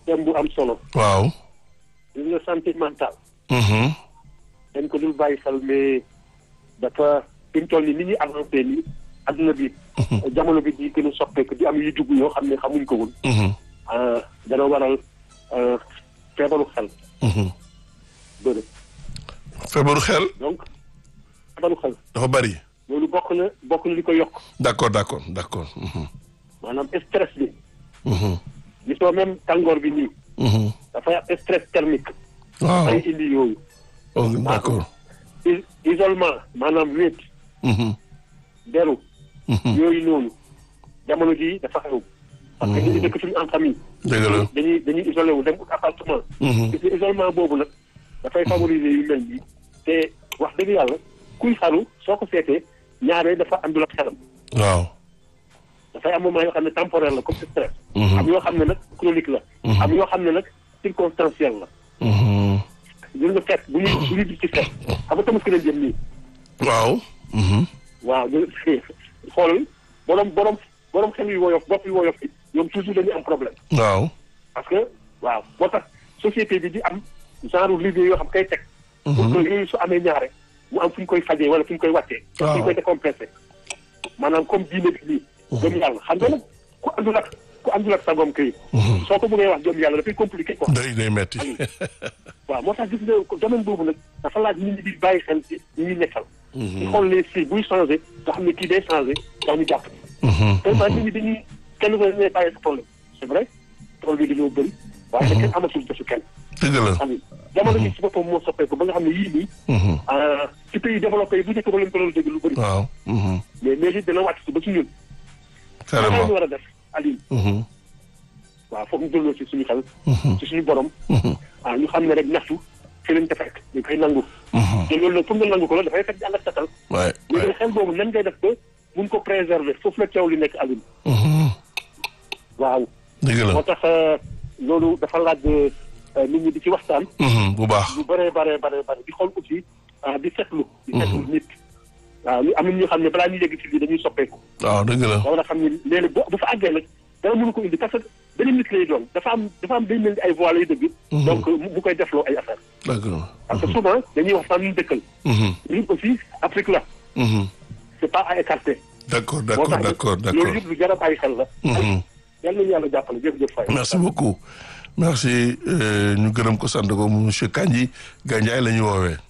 thème bu am solo waaw. gis nga santé mentale Mhm. dañ ko dul bàyyi xel mais dafa fi mu toll nii ni ñuy avancé nii adduna bi jamono bi di gën a soppeeku di am yu dugg yoo xam ne xamuñ ko woon Mhm. ah, dana waral ah, feebaru xel Mhm. bëri feebaru xel donc feebaru xel dafa bari. loolu bokk na bokk na li ko yokk d'accord d'accord d'accord. Mhm. maanaam stress bi Mhm. gisoo même tàngoor bi nii Mhm. dafay am stress thermique waaw ay indi yooyu oh, d'accord. is- isolement maanaam wéet Mhm. deru Mhm. yooyu noonu jamono ji dafa xew parce que ñu ngi dëkk suñu en famille dëgg la. dañuy dañuy isolé wu dem ut appartement Mhm. gis nga isolement boobu nag dafay favoriser yu mel nii te wax dëgg yàlla kuy xaru soo ko seetee ñaare dafa àndul ak xelam waaw. dafay am moment yoo xam ne temporaire la comme stress Mhm. am yoo xam ne nag chronique la am yoo xam ne nag circonstanciel la Mhm. gis nga fekk bu ñuy bu ñuy gis ci fekk xam nga tamit lañ jëm nii waaw. Mhm. waaw ñu xoolal borom borom borom xel yu woyof bopp yu woyof yi ñoom toujours dañuy am problème waaw. parce que waaw moo tax société bi di am genre liggéey yoo xam kay teg pour que yooyu su amee ñaare mu am fu ñu koy fajee wala fu ñu koy wàccee fu ñu koy décompressé maanaam comme diine bi nii gëm yàlla xam nga nag ku àndul ak ku àndul ak sagoom kay soo ko bëggee wax gëm yàlla dafay compliqué quoi day day metti. waaw moo tax gis nga domaine boobu nag dafa laaj nit ñi di bàyyi xel ci ñi ñuy nekkal di xool les si buy changé nga xam ne kii day changé ndax ñu jàpp Mhm. tellement nit ñi dañuy kenn ko ne bàyyi sa problème c'est vrai tool bi dañoo bëri waaye nag kenn amatul desu kenn dëgg la. xam nga jamono ji si boppam moo soppeeku ba nga xam ne yii nii Mhm. ah, ci pays développé yi bu njëkk ba leen ko doon dégg lu bëri waaw. Mhm. mais léegi dina wàcc si ba ci ñun naka la ñu carrément. war a def Aline Mhm. waaw foog ñu delloo si suñu xel Mhm. ci suñu borom Mhm. ah ñu xam ne rek ñaxtu fi lañ ko fekk ñu koy nangu Mhm. te loolu nag pour nga nangu ko la dafay fekk jàngat satal waay léegi waay. nag xel boobu nan ngay def ba mun ko préserver foofu la teew li nekk Aline Mhm. waaw dëgg la. moo tax euh, loolu dafa laaj euh, nit ñi di ci waxtaan Mhm. bu baax. lu bëree bëree bëree bëri di xool aussi ah di seetlu di seetlu nit waaw ñu am na ñoo xam ne balaa ñuy yegg ci lii dañuy soppeeku waaw dëgg la. da war a xam ne léegi bu bu fa àggee nag dara mënu ko indi parce que beneen nit lay doon dafa am dafa am day mel ni ay voix lay dëgg donc mu mu koy defloo ay affaire d'accord. parce que souvent dañuy wax fan ñu dëkkal Mhm. ñun aussi Afrique la Mhm. c'est pas à écarter d'accord moo d'accord tax d'accord loolu d'accord. yëpp lu jar a bàyyi xel la Mhm. yal nañu yàlla jàppale jërëjëf Faye merci beaucoup merci euh, ñu gërëm ko sant ko monsieur Kandji Gandiaye la ñu woowee.